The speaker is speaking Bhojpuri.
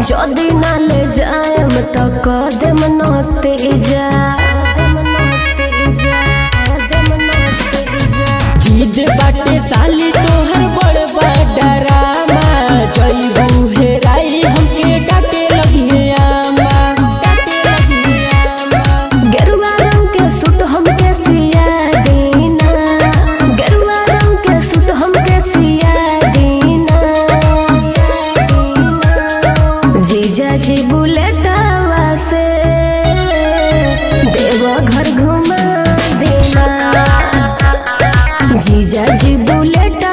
যদি না ले जाएम तो कदम नते जा जीद बाटे साली तोहर बड़ बडरामा जइबू हेराई हमके डाटे लगिए आमा डाटे लगिए आमा गेरुआ रंग के सूट हमके सिया दीना गेरुआ रंग के सूट हमके सिया दीना जीजा जी बुलेटवा से देवा घर घुमा देना जीजा जी बुलेट